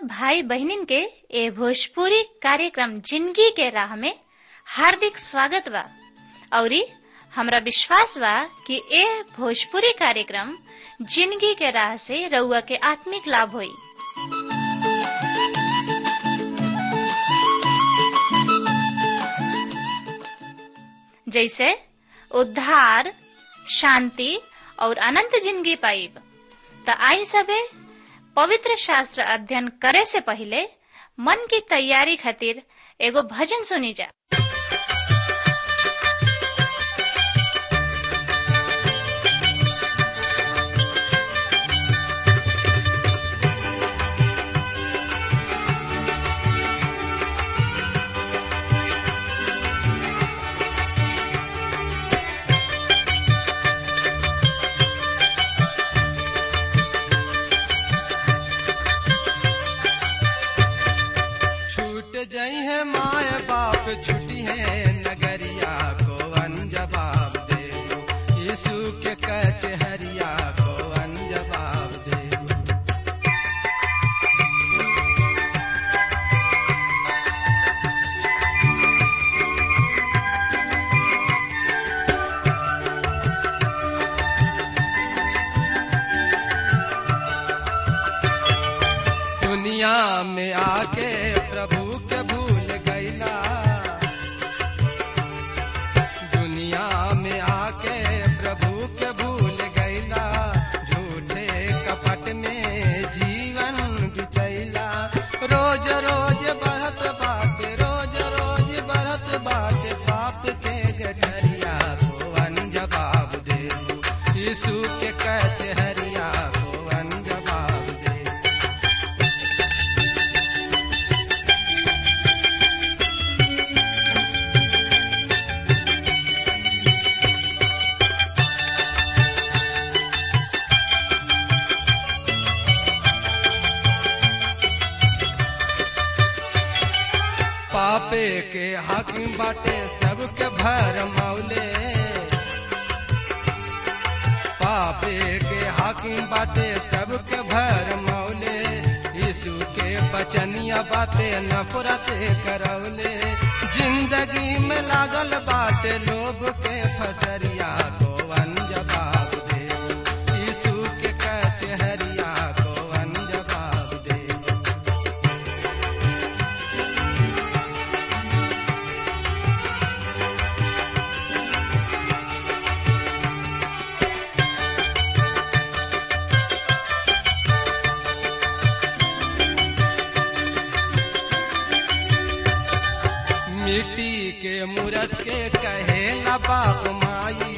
भाई बहनिन के ए भोजपुरी कार्यक्रम जिंदगी के राह में हार्दिक स्वागत बा औरी हमरा विश्वास बा कि ए भोजपुरी कार्यक्रम जिंदगी के राह से रउआ के आत्मिक लाभ होई जैसे उद्धार शांति और अनंत जिंदगी पाइब त आई सबे पवित्र शास्त्र अध्ययन करे से पहले मन की तैयारी खातिर एगो भजन सुनी जा छूट जई है माय बाप छुटी है नगरिया को अनजवाब दे यीशु के कचहरिया को अनजवाब दे दुनिया में आके प्रभु के भूल गईला दुनिया में आके प्रभु के भूल गईला झूठे कपट में जीवन बिचैला रोज रोज बढ़त बाटे रोज रोज बढ़त बाटे पाप के गठरिया को अनजवाब दे यीशु के कचहरिया को अनजवाब दे पापे के हाकिम बाटे सबके भर मौले पापे के हाकिम बाटे सबके भर मौले यीशु के बचनिया बाटे नफरत करौले जिंदगी में लागल बाटे लोग के फसरिया को अनजवाब दे यीशु के कचहरिया को अनजवाब दे मिट्टी के मूरत के कहे न बाप माई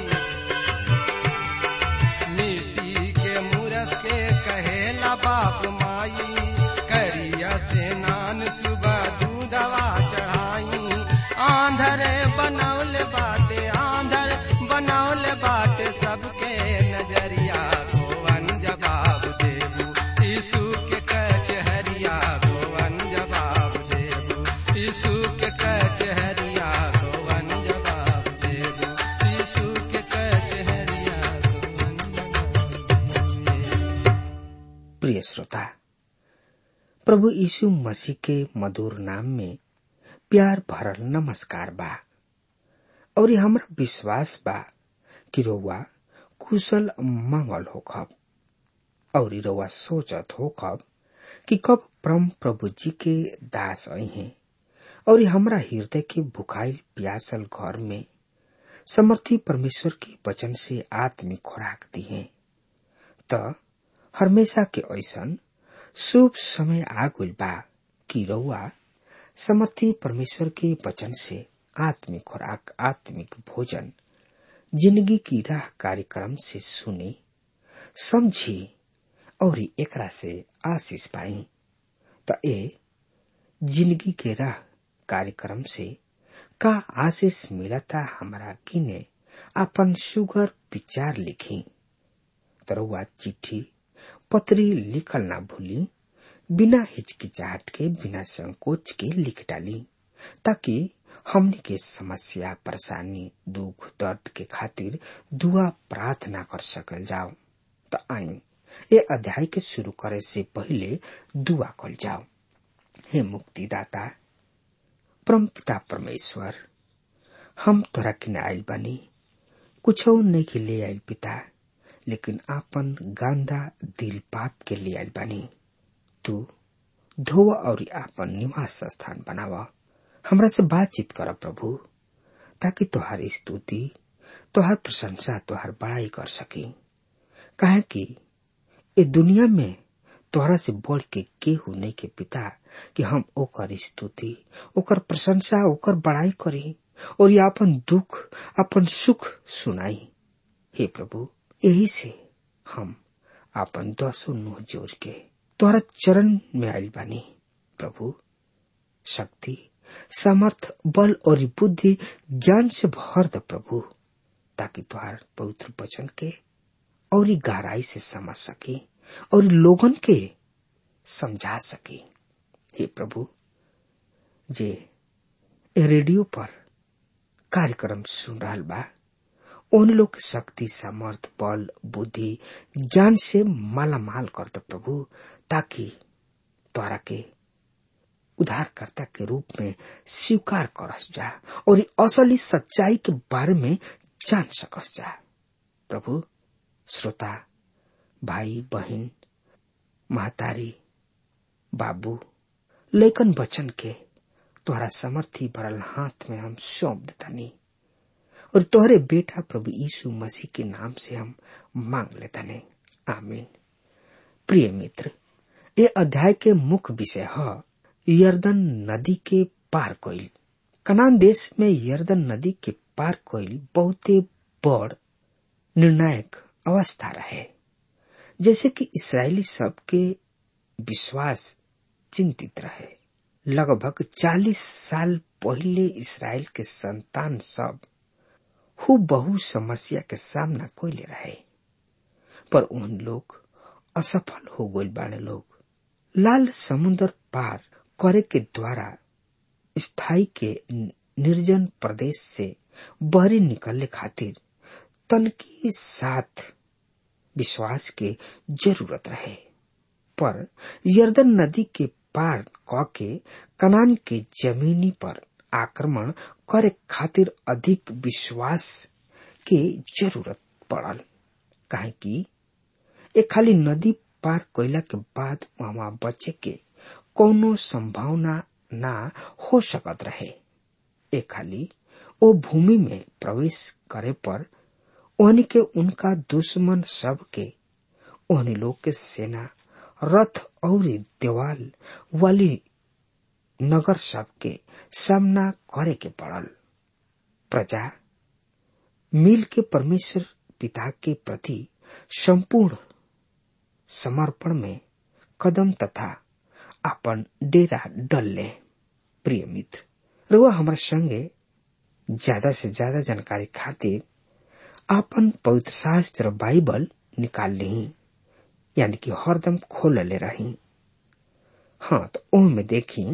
मिट्टी के मूरत के कहे न बाप माई करिया से नान सुबह दूधवा चढ़ाई आंधर बनौल बाटे आंधर बनौल बाटे सबके नजरिया को अनजवाब देबू यीशु के कचहरिया को अनजवाब देबू यीशु के कचहरिया को अनजवाब देबू यीशु के कचहरिया को अनजवाब देबू प्रिय श्रोता प्रभु यीशु मसीह के मधुर नाम में प्यार भरल नमस्कार बा और ये हमरा विश्वास बा कि रउआ कुशल मंगल होखब और रउआ सोचत होखब कि कब परम प्रभु जी के दास आई हैं और ये हमरा हृदय के भुखाइल प्यासल घर में समर्थी परमेश्वर के वचन से आत्मिक खुराक दी है त हमेशा के ऐसन शुभ समय आ गइल बा कि रउआ समर्थी परमेश्वर के वचन से आत्मिक खुराक आत्मिक भोजन जिंदगी की राह कार्यक्रम से सुनी समझी और एकरा से आशीष पाई त ए जिंदगी के राह कार्यक्रम से का आशीष मिलता हमरा किने अपन सुगर विचार लिखी तरुआ चिट्ठी पत्री लिखल ना भूली बिना हिचकिचाहट के बिना संकोच के लिख डाली ताकि हमने के समस्या परेशानी दुख दर्द के खातिर दुआ प्रार्थना कर सकल जाओ तो आई ये अध्याय के शुरू करे से पहले दुआ कल जाओ हे मुक्तिदाता परम पिता परमेश्वर हम तोरा किने आयल बानी कुछ नहीं के ले आयल पिता लेकिन आपन गांदा दिल पाप के ले आयल बानी तू धोव और आपन निवास स्थान बनाव हमरा से बातचीत कर प्रभु ताकि तोहार स्तुति तोहार प्रशंसा तोहार बड़ाई कर सकी काहे कि ए दुनिया में तोहरा से बढ़ के केहू नहीं के पिता कि हम ओकर स्तुति ओकर प्रशंसा ओकर बड़ाई करी और ये अपन दुख अपन सुख सुनाई हे प्रभु यही से हम अपन दसो नुह जोड़ के तोहरा चरण में आयल बानी प्रभु शक्ति समर्थ बल और बुद्धि ज्ञान से भर द प्रभु ताकि तुहार पवित्र वचन के और गहराई से समझ सके और लोगन के समझा सके हे प्रभु जे रेडियो पर कार्यक्रम सुन रहा बा उन लोग के शक्ति समर्थ बल बुद्धि ज्ञान से माला माल कर दे प्रभु ताकि तोरा के उद्धारकर्ता के रूप में स्वीकार करस जा और असली सच्चाई के बारे में जान सकस जा प्रभु श्रोता भाई बहन महतारी बाबू लेकन बचन के तोहरा समर्थी भरल हाथ में हम सौंप देतानी और तोहरे बेटा प्रभु यीशु मसीह के नाम से हम मांग लेतानी आमीन प्रिय मित्र ये अध्याय के मुख्य विषय है यर्दन नदी के पार कोइल कनान देश में यर्दन नदी के पार कोइल बहुते बड़ निर्णायक अवस्था रहे जैसे कि इसराइली सब के विश्वास चिंतित रहे लगभग चालीस साल पहले इसराइल के संतान सब हु बहु समस्या के सामना कोइले रहे पर उन लोग असफल हो गए बाने लोग लाल समुन्दर पार करे के द्वारा स्थाई के निर्जन प्रदेश से बहरी निकलने खातिर तन के साथ विश्वास के जरूरत रहे पर यर्दन नदी के पार क के कनान के जमीनी पर आक्रमण करे खातिर अधिक विश्वास के जरूरत पड़ल काहे कि एक खाली नदी पार कैला के बाद वहां बचे के कोनो संभावना ना हो सकत रहे एक खाली ओ भूमि में प्रवेश करे पर ओहनी के उनका दुश्मन सब के ओहनी लोग के सेना रथ और देवाल वाली नगर सब के सामना करे के पड़ल प्रजा मिल के परमेश्वर पिता के प्रति संपूर्ण समर्पण में कदम तथा अपन डेरा डल ले प्रिय मित्र रुआ हमारे संगे ज्यादा से ज्यादा जानकारी खातिर अपन पवित्र शास्त्र बाइबल निकाल ली यानी कि हरदम खोल ले रही हाँ तो ओ में देखी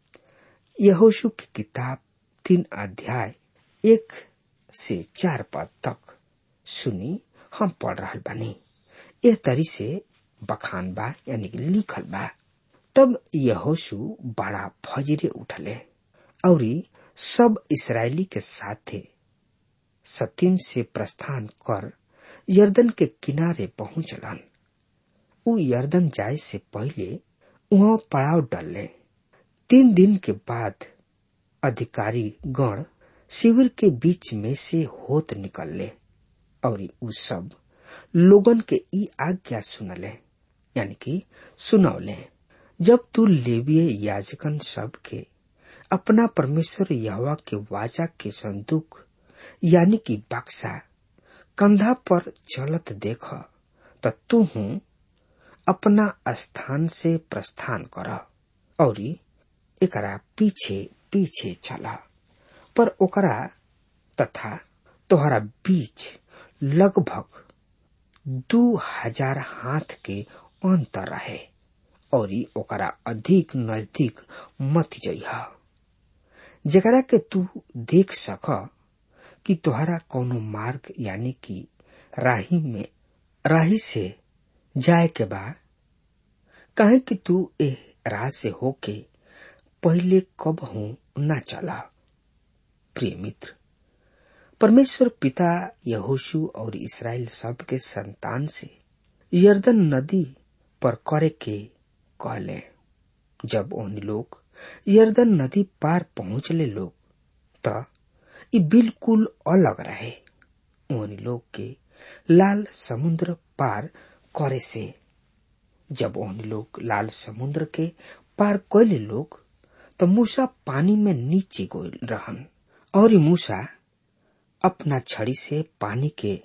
यहोशु की किताब तीन अध्याय एक से चार पद तक सुनी हम पढ़ रहा बानी यह तरी से बखान बा यानी कि लिखल बा तब यहोशु बड़ा फजरे उठले और सब इसराइली के साथे सतीम से प्रस्थान कर यर्दन के किनारे पहुंचलन उ यर्दन जाए से पहले वहां पड़ाव डलले तीन दिन के बाद अधिकारी गण शिविर के बीच में से होत निकलले और उ सब लोगन के ई आज्ञा सुनले यानी कि सुनौले जब तू लेविय याजकन सब के अपना परमेश्वर यहवा के वाचा के संदूक यानी कि बक्सा कंधा पर चलत देख त तू हूँ अपना स्थान से प्रस्थान कर और एकरा पीछे पीछे चला पर ओकरा तथा तोहरा बीच लगभग दू हजार हाथ के अंतर रहे और ओकरा अधिक नजदीक मत जइहा जकरा के तू देख सक कि तोहरा कोनो मार्ग यानी कि राही में राही से जाए के बा काहे कि तू एह राह से होके पहले कब हूं ना चला प्रिय मित्र परमेश्वर पिता यहोशु और इसराइल सब के संतान से यर्दन नदी पर करे के कहले जब उन लोग यर्दन नदी पार पहुंचले लोग त ई बिल्कुल अलग रहे उन लोग के लाल समुद्र पार करे से जब उन लोग लाल समुद्र के पार कैले लोग तो मूसा पानी में नीचे गो रहन और ई मूसा अपना छड़ी से पानी के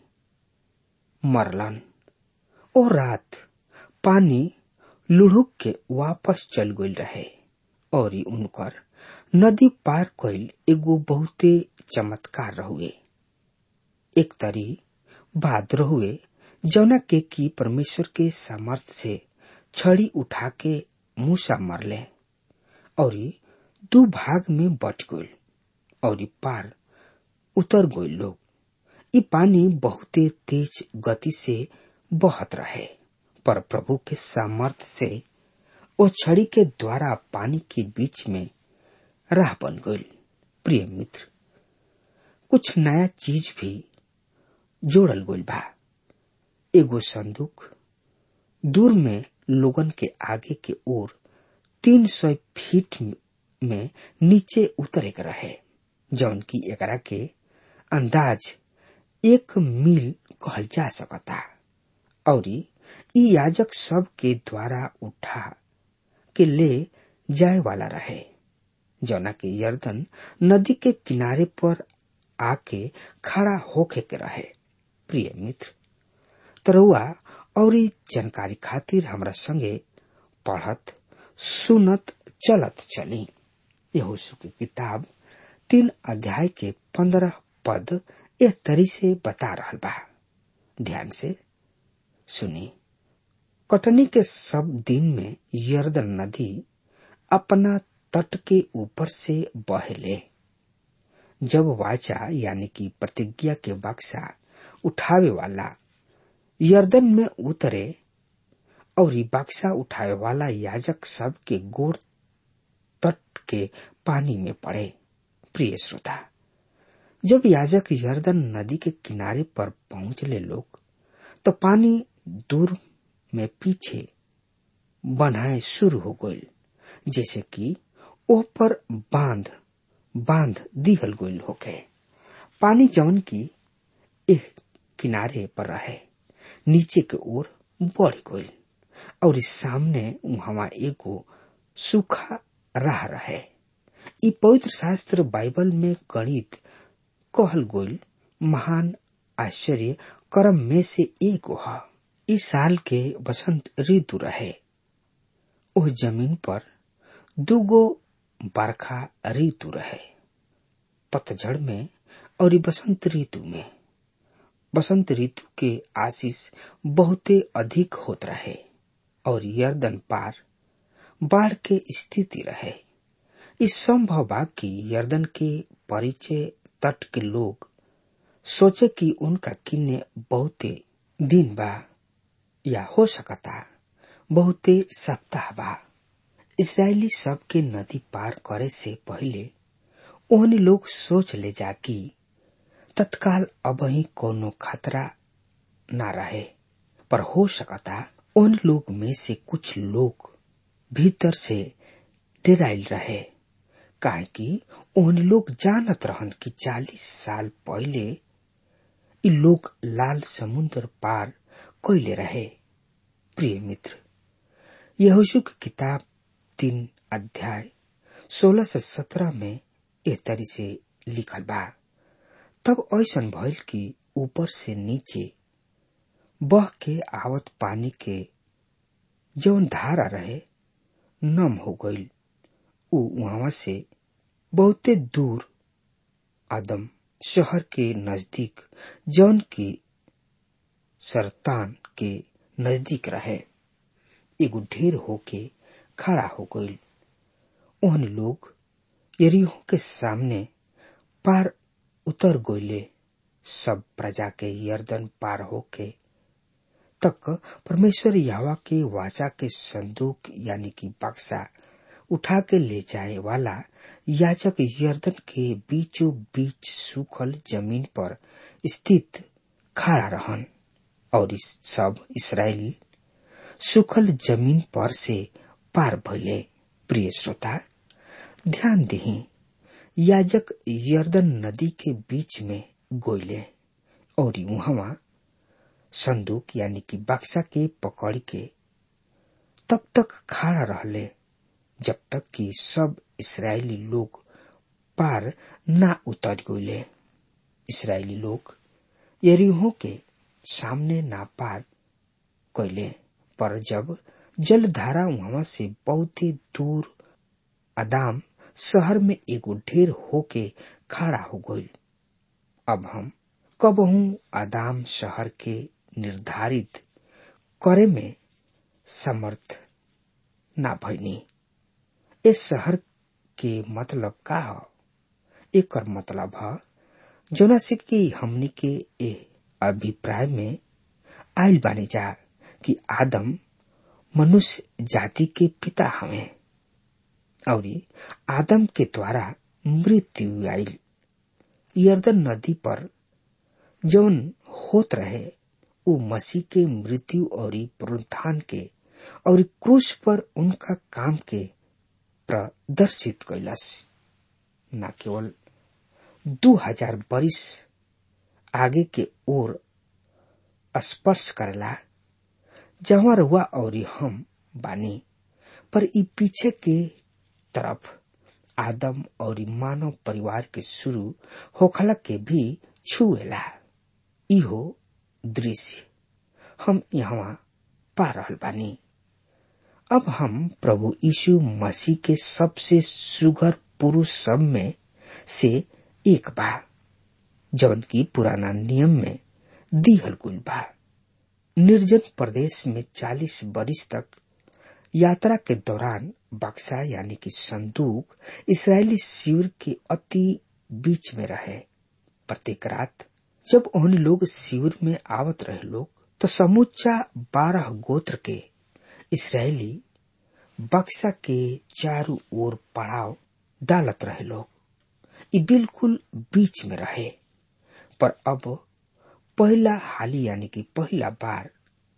मरलन ओ रात पानी लुढ़ुक के वापस चल गई रहे और ई उनकर नदी पार कैल एगो बहुते चमत्कार रहुए एक तरी बात रहुए जौना के की परमेश्वर के सामर्थ से छड़ी उठा के मूसा मरले और दू भाग में बट गई और पार उतर गई लोग ई पानी बहुते तेज गति से बहत रहे पर प्रभु के सामर्थ से ओ छड़ी के द्वारा पानी के बीच में राह बन गई प्रिय मित्र कुछ नया चीज भी जोड़ल गई बा एगो संदूक दूर में लोगन के आगे के ओर तीन सौ फीट में नीचे उतरे के रहे जौन की एकरा के अंदाज एक मील कहल जा सकता और ई याजक सब के द्वारा उठा के ले जाए वाला रहे जौना के यर्दन नदी के किनारे पर आके खड़ा होके के रहे प्रिय मित्र तरुआ और जानकारी खातिर हमरा संगे पढ़त सुनत चलत चली यहोशु की किताब तीन अध्याय के पंद्रह पद यह तरी से बता रहा बा ध्यान से सुनी कटनी के सब दिन में यर्दन नदी अपना तट के ऊपर से बहले जब वाचा यानी कि प्रतिज्ञा के बक्सा उठावे वाला यर्दन में उतरे और बक्सा उठावे वाला याजक सब के गोड़ तट के पानी में पड़े प्रिय श्रोता जब याजक यर्दन नदी के किनारे पर पहुंचले लोग तो पानी दूर में पीछे बनाए शुरू हो गई जैसे कि ओह पर बांध बांध दिहल गईल होके पानी जवन की एक किनारे पर रहे नीचे के ओर बढ़ गईल और इस सामने वहां एगो सूखा राह रहे ई पवित्र शास्त्र बाइबल में गणित कहल गईल महान आश्चर्य कर्म में से एक ह इस साल के बसंत ऋतु रहे ओह जमीन पर दूगो बरखा ऋतु रहे पतझड़ में और बसंत ऋतु में बसंत ऋतु के आशीष बहुते अधिक होत रहे और यर्दन पार बाढ़ के स्थिति रहे इस संभव बा कि यर्दन के परिचय तट के लोग सोचे कि उनका किन्ने बहुते दिन बा या हो सकता बहुते सप्ताह बा इसराइली सब के नदी पार करे से पहले ओहन लोग सोच ले जा कि तत्काल अब ही कोनो खतरा ना रहे पर हो सकता उन लोग में से कुछ लोग भीतर से डेराइल रहे काहे कि उन लोग जानत रहन कि चालीस साल पहले इ लोग लाल समुद्र पार कैले रहे प्रिय मित्र यहोशु की किताब तीन अध्याय सोलह से सत्रह में ए तरी से लिखल बा तब ऐसन भइल कि ऊपर से नीचे बह के आवत पानी के जौन धारा रहे नम हो गईल उ वहां से बहुते दूर आदम शहर के नजदीक जौन की सरतान के नजदीक रहे एगो ढेर होके खड़ा हो गईल ओहन लोग यरीहो के सामने पार उतर गोले सब प्रजा के यर्दन पार होके तक परमेश्वर यावा के वाचा के संदूक यानी कि बक्सा उठा के ले जाए वाला याजक यर्दन के बीचों बीच सूखल जमीन पर स्थित खड़ा रहन और इस सब इसराइली सूखल जमीन पर से पार भइले प्रिय श्रोता ध्यान दही याजक यर्दन नदी के बीच में गोइले और वहां संदूक यानी कि बक्सा के पकड़ के तब तक खड़ा रहले जब तक कि सब इसराइली लोग पार ना उतर गए इसराइली लोग यरीहो के सामने ना पार कैले पर जब जलधारा वहां से बहुत ही दूर अदाम शहर में एगो ढेर होके खड़ा हो गई अब हम कबहू आदाम शहर के निर्धारित करे में समर्थ ना भइनी इस शहर के मतलब का ह एकर मतलब ह जोना से कि हमनी के ए अभिप्राय में आयल बानी जा कि आदम मनुष्य जाति के पिता हमें और आदम के द्वारा मृत्यु आयल यर्दन नदी पर जौन होत रहे वो मसीह के मृत्यु और पुनरुत्थान के और क्रूस पर उनका काम के प्रदर्शित कैलस न केवल दू हजार बरिस आगे के ओर स्पर्श करेला जहाँ रुआ और हम बानी पर ई पीछे के तरफ आदम और मानव परिवार के शुरू होखला के भी छुएला इहो दृश्य हम यहाँ पा रहल बानी अब हम प्रभु यीशु मसीह के सबसे सुगर पुरुष सब में से एक बा जवन की पुराना नियम में दिहल गुल बा निर्जन प्रदेश में चालीस बरिस तक यात्रा के दौरान बक्सा यानी कि संदूक इसराइली शिविर के अति बीच में रहे प्रत्येक रात जब उन लोग शिविर में आवत रहे लोग तो समूचा बारह गोत्र के इसराइली बक्सा के चारों ओर पड़ाव डालत रहे लोग ये बिल्कुल बीच में रहे पर अब पहला हाली यानी कि पहला बार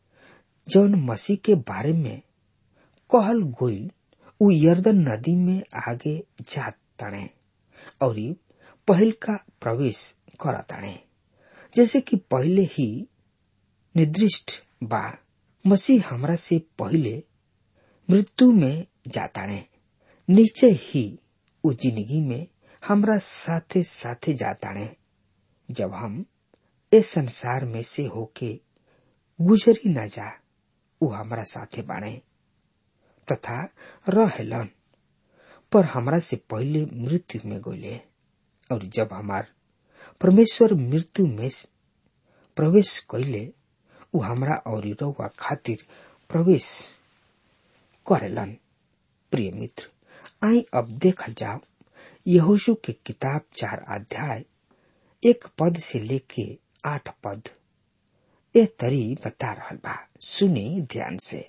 जौन मसीह के बारे में कहल गोइल उ यर्दन नदी में आगे जात तणे और पहल का प्रवेश कर तणे जैसे कि पहले ही निर्दिष्ट बा मसीह हमरा से पहले मृत्यु में जाताणे नीचे ही उ जिंदगी में हमरा साथे साथे जाताणे जब हम इस संसार में से होके गुजरी न जा उ हमरा साथे बाणे तथा रहेलन पर हमरा से पहले मृत्यु में गईले और जब हमार परमेश्वर मृत्यु में प्रवेश कैले उ हमरा और रउआ खातिर प्रवेश करेलन प्रिय मित्र आई अब देखल जाओ यहोशु के किताब चार अध्याय एक पद से लेके आठ पद ए तरी बता रहल बा सुने ध्यान से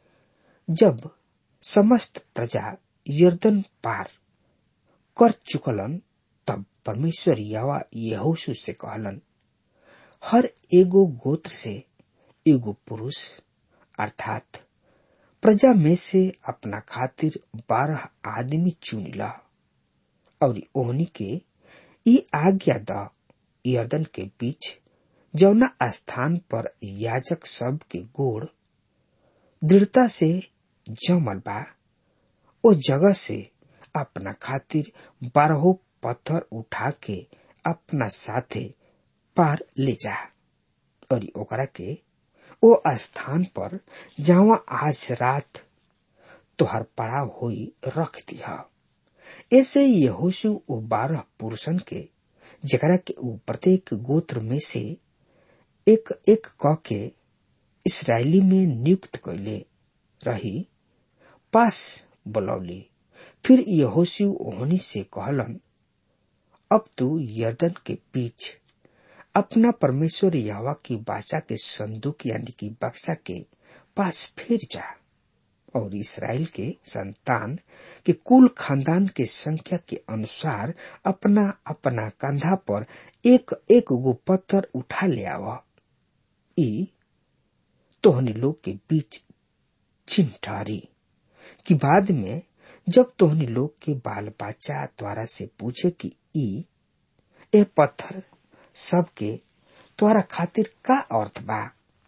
जब समस्त प्रजा यर्दन पार कर चुकलन तब परमेश्वर यवा यहोशु से कहलन हर एगो गोत्र से एगो पुरुष अर्थात प्रजा में से अपना खातिर बारह आदमी चुन ला और ओहनी के ई आज्ञा द यर्दन के बीच जौना स्थान पर याजक सब के गोड़ दृढ़ता से जमल बा ओ जगह से अपना खातिर बारहो पत्थर उठा के अपना साथे पार ले जा और ओकरा के ओ स्थान पर जहाँ आज रात तोहर पड़ाव होई रख दिया ऐसे यहोशु ओ बारह पुरुषन के जकरा के ऊ प्रत्येक गोत्र में से एक एक क के इसराइली में नियुक्त कैले रही पास बुलौली फिर यहोशु ओहनी से कहलन अब तू यर्दन के बीच अपना परमेश्वर यहवा की बाचा के संदूक यानी कि बक्सा के पास फिर जा और इसराइल के संतान के कुल खानदान के संख्या के अनुसार अपना अपना कंधा पर एक एक गो पत्थर उठा ले आव ई तोहनी लोग के बीच चिन्ह ठहरी कि बाद में जब तोहनी लोग के बाल बच्चा द्वारा से पूछे कि ई ए पत्थर सबके तोरा खातिर का अर्थ बा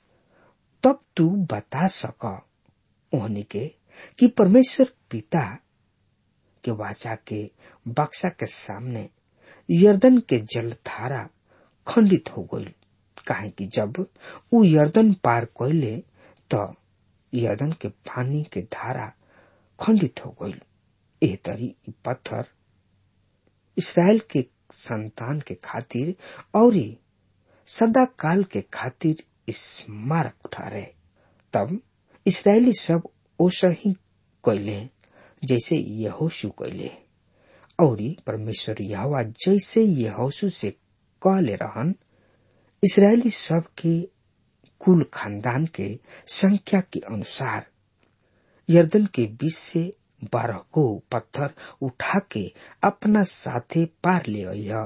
तब तू बता सक ओहनी के कि परमेश्वर पिता के वाचा के बक्सा के सामने यर्दन के जलधारा खंडित हो गई काहे कि जब उ यर्दन पार कैले तो यर्दन के पानी के धारा खंडित हो गई एह तरी इ पत्थर इसराइल के संतान के खातिर और सदा काल के खातिर स्मारक ठहरे तब इसराइली सब ओसा ही कैले जैसे यहोशु कैले और परमेश्वर यहवा जैसे यहोशु से कहले रहन इसराइली सब के कुल खानदान के संख्या के अनुसार यर्दन के बीच से बारह गो पत्थर उठा के अपना साथे पार ले अइह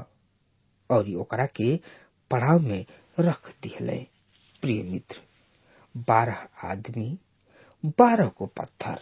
और ओकरा के पड़ाव में रख दिहले प्रिय मित्र बारह आदमी बारह को पत्थर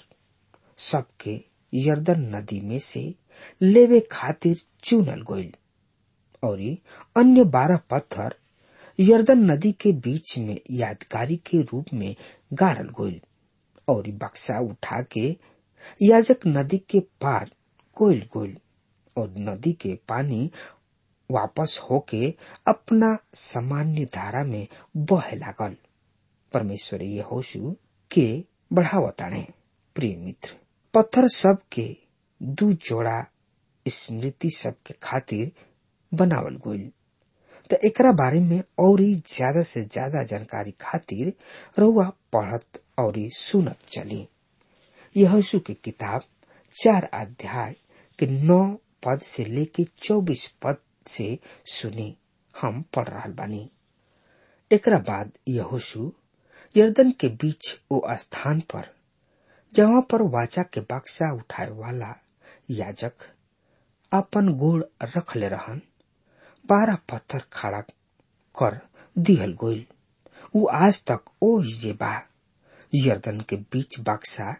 सबके यर्दन नदी में से लेवे खातिर चुनल गईल और अन्य बारह पत्थर यर्दन नदी के बीच में यादगारी के रूप में गाड़ल गईल और बक्सा उठा के याजक नदी के पार कोयल गोल और नदी के पानी वापस होके अपना सामान्य धारा में बहे लागल परमेश्वर यहोशु के बढ़ावताणे प्रिय मित्र पत्थर सब के दू जोड़ा स्मृति सब के खातिर बनावल गईल तो एकरा बारे में और ज्यादा से ज्यादा जानकारी खातिर रउआ पढ़त और सुनत चली यहोशु की किताब चार अध्याय के नौ पद से लेके चौबीस पद से सुनी हम पढ़ रहा बानी एकरा बाद यहोशु यर्दन के बीच वो स्थान पर जहाँ पर वाचा के बक्सा उठाए वाला याजक अपन गोड़ रख ले रहन बारह पत्थर खड़ा कर दिहल गोल वो आज तक ओ हिजे बा यर्दन के बीच बक्सा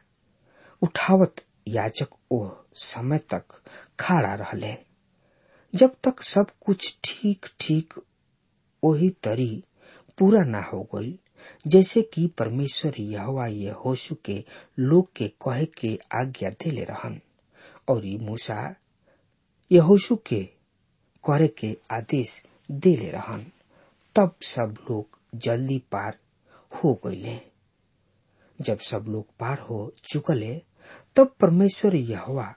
उठावत याजक ओ समय तक खड़ा रहले जब तक सब कुछ ठीक ठीक वही तरी पूरा ना हो गई जैसे कि परमेश्वर यहवा ये होशु के लोग के कहे के आज्ञा देले रहन और मूसा यहोशु के करे के आदेश देले रहन तब सब लोग जल्दी पार हो गईले जब सब लोग पार हो चुकले तब परमेश्वर यहवा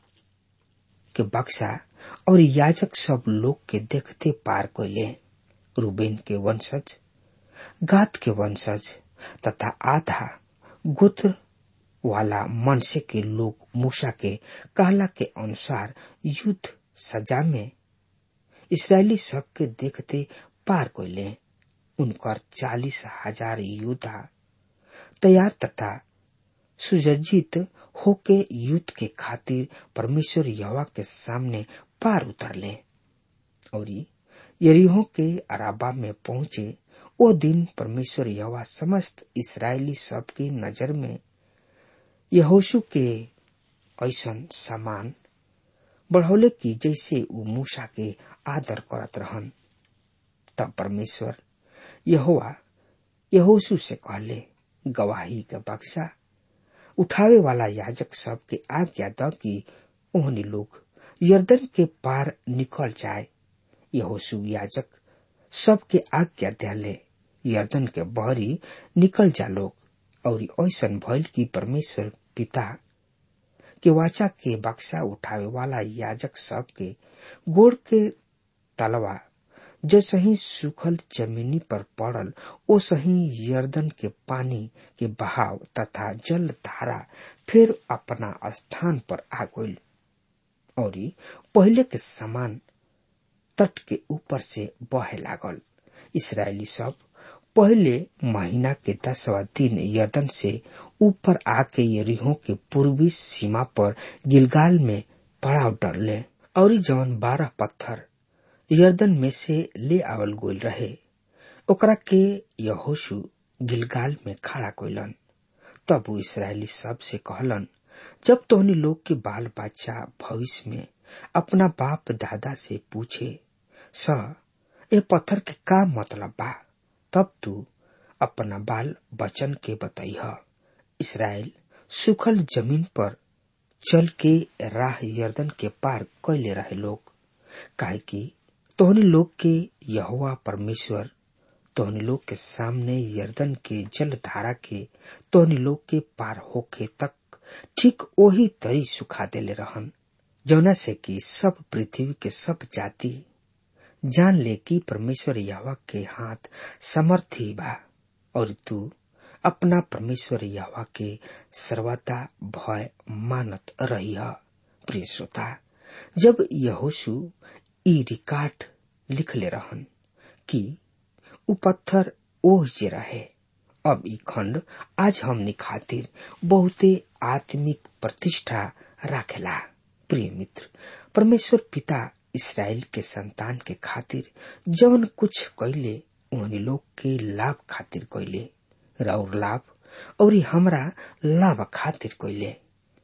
के बक्सा और याजक सब लोग के देखते पार कैले रूबेन के वंशज गात के वंशज तथा आधा गोत्र वाला मनसे के लोग मूसा के कहला के अनुसार युद्ध सजा में इसराइली सब के देखते पार कैले उनकर चालीस हजार योद्धा तैयार तथा सुसज्जित होके युद्ध के खातिर परमेश्वर यवा के सामने पार उतरले और यरीहो के अराबा में पहुंचे वो दिन परमेश्वर यवा समस्त इसराइली सब की नजर में यहोशु के ऐसन सामान बढ़ौले की जैसे वो मूसा के आदर करत रहन तब परमेश्वर यहोवा यहोशु से कहले गवाही का बक्सा उठावे वाला याजक सब के आज्ञा द कि ओहनी लोग यर्दन के पार निकल जाए यहोशु याजक सबके आज्ञा दिले यर्दन के बहरी निकल जा लोग और ऐसन भइल कि परमेश्वर पिता के वाचा के बक्सा उठावे वाला याजक सब के गोड़ के तलवा जो सही सूखल जमीनी पर पड़ल ओ सही यर्दन के पानी के बहाव तथा जल धारा फिर अपना स्थान पर आ गई और पहले के समान तट के ऊपर से बहे लागल इसराइली सब पहले महीना के दसवा दिन यर्दन से ऊपर आके यरीहो के पूर्वी सीमा पर गिलगाल में पड़ाव डरले और जवन बारह पत्थर यर्दन में से ले आवल गोल रहे ओकरा के यहोशु गिलगाल में खड़ा कोइलन तब वो इसराइली सब से कहलन जब तोहनी लोग के बाल बच्चा भविष्य में अपना बाप दादा से पूछे स ए पत्थर के का मतलब बा तब तू अपना बाल बचन के बतैह इसराइल सुखल जमीन पर चल के राह यर्दन के पार कैले रहे लोग काहे कि तोहनी लोग के यहोवा परमेश्वर तोहनी लोग के सामने यर्दन के जल धारा के तोहनी लोग के पार होके तक ठीक वही तरी सुखा देले रहन जौना से कि सब पृथ्वी के सब जाति जान ले कि परमेश्वर यहवा के हाथ समर्थी बा और तू अपना परमेश्वर यहवा के सर्वदा भय मानत रही प्रिय श्रोता जब यहोशु ई रिकार्ड लिख ले रहन कि उ पत्थर ओह जे रहे अब ई खंड आज हमनी खातिर बहुते आत्मिक प्रतिष्ठा राखेला प्रिय मित्र परमेश्वर पिता इसराइल के संतान के खातिर जवन कुछ कैले उन्हें लोग के लाभ खातिर कैले और लाभ और हमरा लाभ खातिर कैले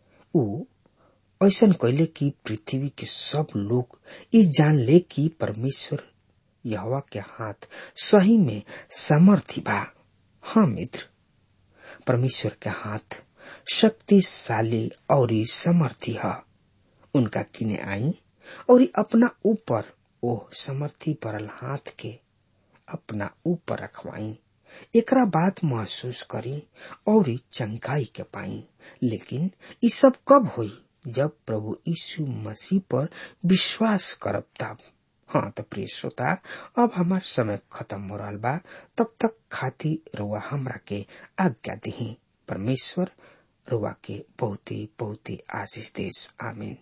उ ऐसन कैले कि पृथ्वी के सब लोग ई जान ले कि परमेश्वर यहवा के हाथ सही में सामर्थी बा हाँ मित्र परमेश्वर के हाथ शक्तिशाली और समर्थी है उनका किने आई और अपना ऊपर ओह समर्थी परल हाथ के अपना ऊपर रखवाई एकरा बात महसूस करी और चंगाई के पाई लेकिन ये सब कब हुई जब प्रभु यीशु मसीह पर विश्वास करब तब हाँ तो प्रिय श्रोता अब हमार समय खत्म हो रहा बा तब तक खाती रुआ हमरा के आज्ञा दही परमेश्वर रुआ के बहुते बहुते आशीष देश आमीन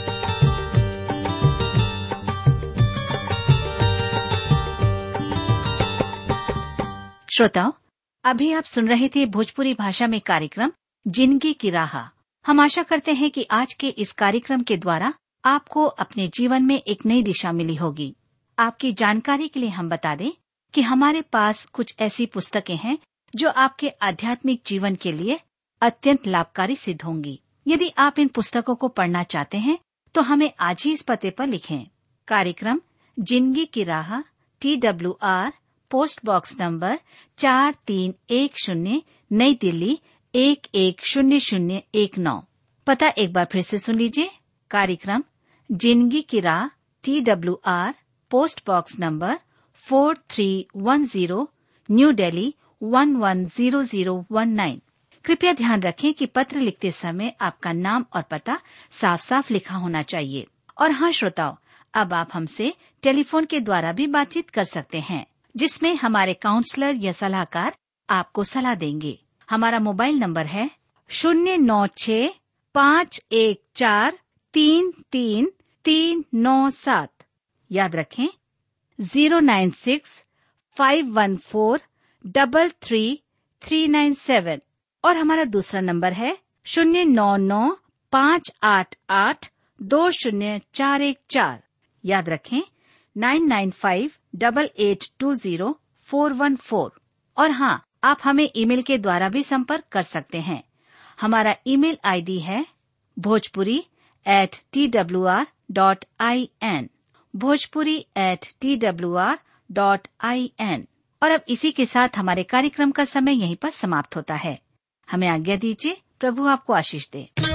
श्रोताओं अभी आप सुन रहे थे भोजपुरी भाषा में कार्यक्रम जिंदगी की राह हम आशा करते हैं कि आज के इस कार्यक्रम के द्वारा आपको अपने जीवन में एक नई दिशा मिली होगी आपकी जानकारी के लिए हम बता दें कि हमारे पास कुछ ऐसी पुस्तकें हैं जो आपके आध्यात्मिक जीवन के लिए अत्यंत लाभकारी सिद्ध होंगी यदि आप इन पुस्तकों को पढ़ना चाहते हैं तो हमें आज ही इस पते पर लिखें कार्यक्रम जिंदगी की राह T W R post box number चार तीन एक शून्य नई दिल्ली एक एक शून्य शून्य एक नौ पता एक बार फिर से सुन लीजिए कार्यक्रम जिंदगी की राह T W R post box number four three one zero new Delhi one one zero zero one nine कृपया ध्यान रखें कि पत्र लिखते समय आपका नाम और पता साफ साफ लिखा होना चाहिए और हाँ श्रोताओं अब आप हमसे टेलीफोन के द्वारा भी बातचीत कर सकते हैं जिसमें हमारे काउंसलर या सलाहकार आपको सलाह देंगे हमारा मोबाइल नंबर है शून्य नौ छ पाँच एक चार तीन तीन तीन नौ सात याद रखें zero nine six five one four double three three nine seven और हमारा दूसरा नंबर है शून्य नौ नौ पाँच आठ आठ दो शून्य चार एक चार याद रखें nine nine five double eight two zero four one four और हाँ आप हमें ईमेल के द्वारा भी संपर्क कर सकते हैं हमारा ईमेल आईडी है Bhojpuri at T W R dot I N Bhojpuri at T W R dot I N और अब इसी के साथ हमारे कार्यक्रम का समय यहीं पर समाप्त होता है हमें आज्ञा दीजिए प्रभु आपको आशीष दे